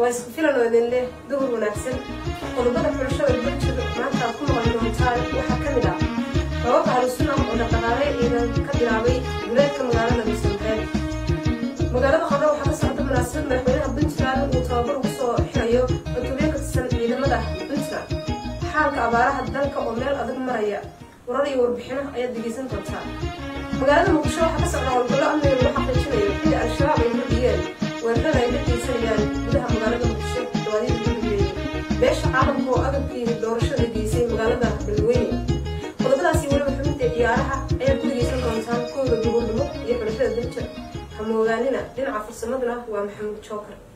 isku filan oo idin leh duhur wanaagsan qodobada xulashada bulshada maanta aad ku maqli doontaan waxaa ka mid ah rababka halusunam oo dhaqdhaqaale ciidan ka bilaabay duleedka magaalada dhuusanreed magaalada qardho waxaa ka socda munaasabad madaxweynaha puntland uu tababar ugu soo xirayo cutubyo ka tirsan ciidamada puntland xaalka abaaraha dalka oo meel adag maraya warar iyo warbixino ayaad dhegeysan doontaa magaalada muqdisho waxaa ka socda howlgallo amniga lagu xaqiijinayo xilli al-shabaab ay kordhiyeen weerarada ay ka geysanayaan gudaha magaalada muqdisho dawaadida lagu geeyey beesha caalamka oo agabkii doorashada geysay magaalada beledweyne qodobadaasi weliba xubinta ciyaaraha ayaad ku dhegeysan doontaan kooda duhurnimo iyo xulashada dalja hamoogaanina dhinaca farsamaduna waa maxamuud jookar